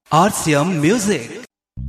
RCM Music.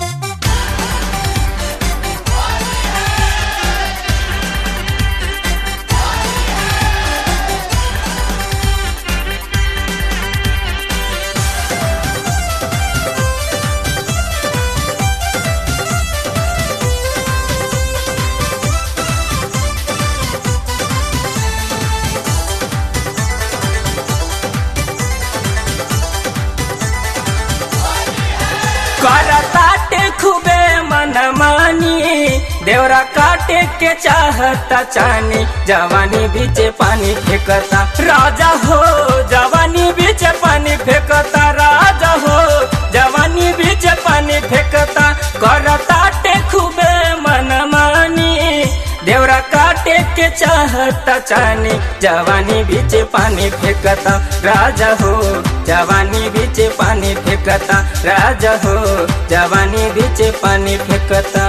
करताटे खूबे मनमानी देवरा काटे के चाहता चानी जवानी बीचे पानी फेंकता राजा हो जवानी बीचे पानी फेंकता राजा हो जवानी बीचे पानी फेंकता करताटे खूबे मनमानी देवरा काटे के चाहता चानी जवानी बीचे पानी फेंकता राजा हो जवानी बीचे पानी फेंकता राजा हो जवानी बीचे पानी फेंकता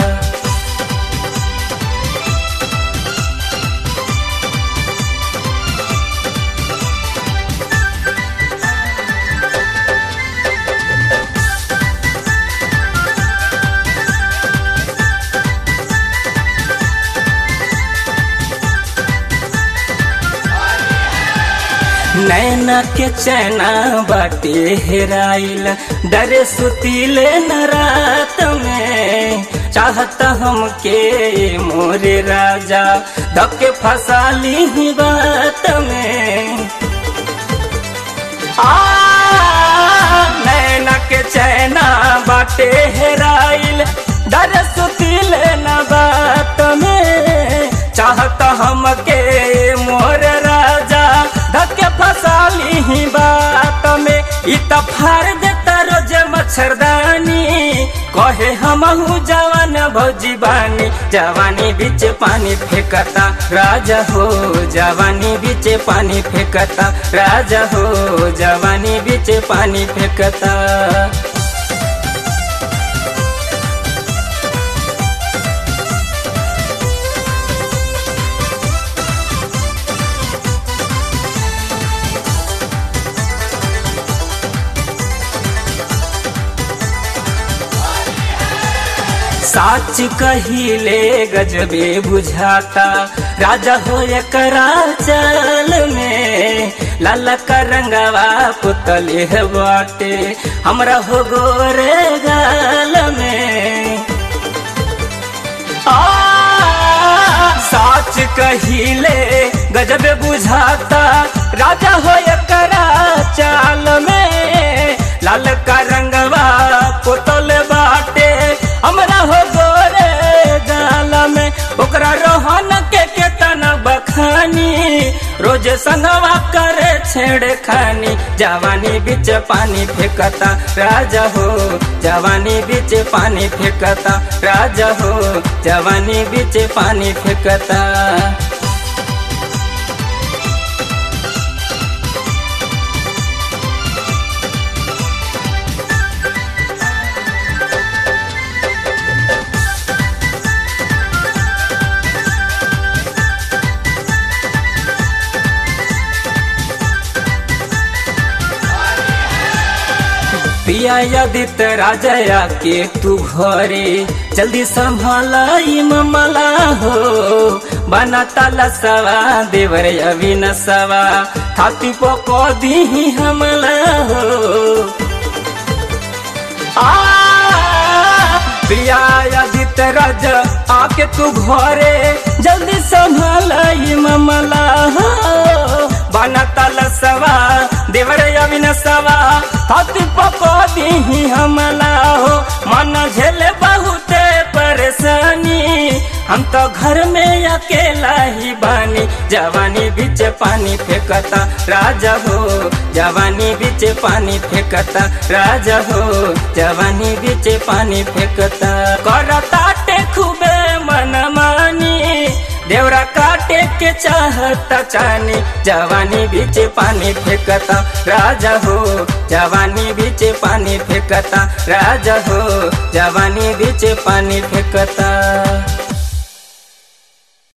नैना के चैना बाटे हेराइल डरे सुतीले न रात में चाहता हमके मोरे राजा धक्के फसाली ही बात में आ नैना के चैना बाटे हेराइल डरे सुतीले न बात में चाहता हमके मोर राजा धक्के फसाली ही बात में इत फार देता रोज मच्छरदानी कहे हमहू जवान भौजी बानी जवानी बीच पानी फेंकता राजा हो जवानी बीच पानी फेंकता राजा हो जवानी बीच पानी फेंकता साच कहिले गजबे बुझाता राजा हो एकरा चाल में लाल का रंगवा पुतले है बाटे हमरा हो गोरे गाल में आ साच कहिले गजबे बुझाता राजा हो एकरा चाल में लाल का रंगवा पुतल बाटे हमरा हो गोरे गाल में ओकरा रोहन के केतना बखानी रोज संगवा करे छेड़ खानी जवानी बीच पानी फेंकता राजा हो जवानी बीच पानी फेंकता राजा हो जवानी बीच पानी फेंकता पिया यदित राजया के तू घरे जल्दी संभालाई ममला हो बना ताला सवा देवर अविन सवा थाती पको दी हमला हो आ पिया यदित राज आके तू घरे जल्दी संभालाई ममला हो बना ताला सवा देवर अविन सवा हाथी पको दी हमला हो मन झेले बहुते परेशानी हम तो घर में अकेला ही बानी जवानी बीच पानी फेंकता राजा हो जवानी बीच पानी फेंकता राजा हो जवानी बीच पानी फेंकता करता टे खूबे मनमानी देवरा काटे के चाहता चानी जवानी बीच पानी फेंकता राजा हो जवानी बीच पानी फेंकता राजा हो जवानी बीच पानी फेंकता